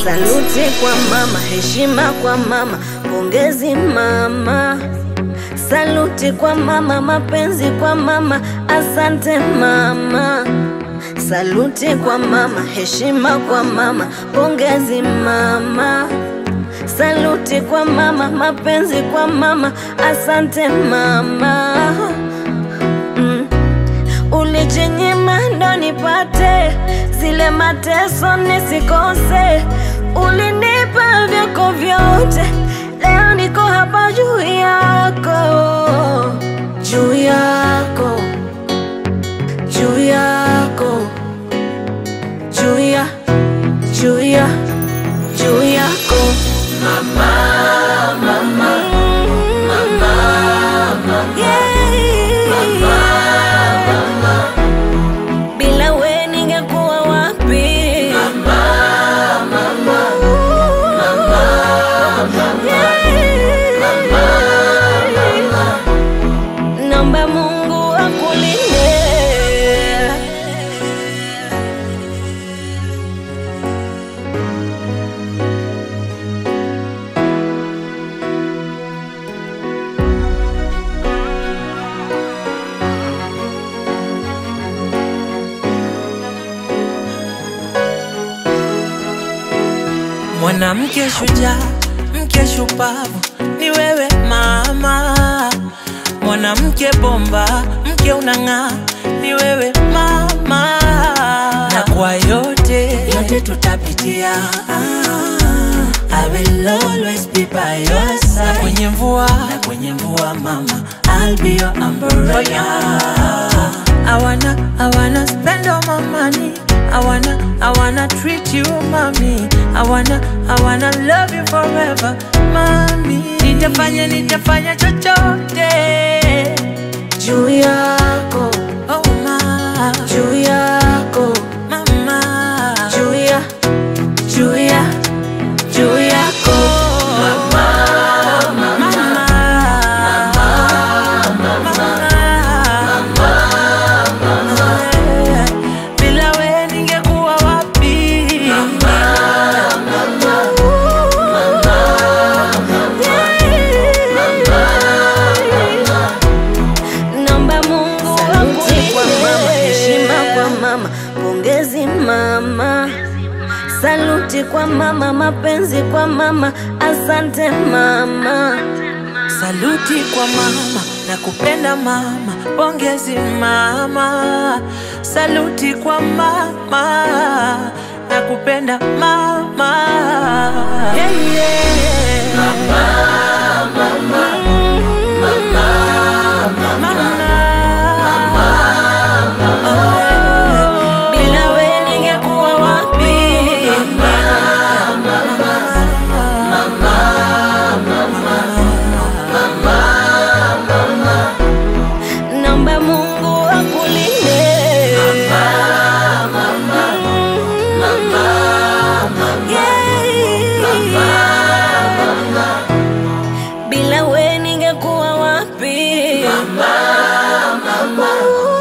Saluti kwa mama, heshima kwa mama, pongezi mama. Saluti kwa mama, mapenzi kwa mama, asante mama. Saluti kwa mama, heshima kwa mama, pongezi mama. Saluti kwa mama, mapenzi kwa mama, asante mama. Mm. Ulijinyima ndo nipate zile mateso nisikose, ulinipa vyako vyote, leo niko hapa juu yako, juu yako, juu yako, juu ya, juu ya, juu yako mama, mama, mama, bila we ningekuwa wapi? Mama, mama, mama, Naomba Mungu akulinde. Mwanamke shujaa, mke shupavu, ni wewe mama. Mwanamke bomba, mke unang'aa, ni wewe mama. Na kwa yote yote tutapitia, I will always be by your side. Na kwenye mvua, na kwenye mvua mama, I'll be your umbrella. I wanna, I wanna spend all my money. I wanna, I wanna treat you, mommy. I wanna, I wanna love you forever, mommy. Nitafanya, nitafanya chochote. Juu yako, Oh, ma, juu yako, mama. juu ya, juu ya, juu yako Mama, mama, mama. Bila we ningekuwa wapi? Naomba Mungu saluti kwa mama, heshima kwa mama, pongezi mama. Saluti kwa mama, mapenzi kwa mama, asante mama. Saluti kwa mama na kupenda mama, pongezi mama. Saluti kwa mama na kupenda mama. Yeah, yeah. Mama, Oh, Bila we ningekuwa wapi? Naomba Mungu akulinde. Yeah. Bila we ningekuwa wapi?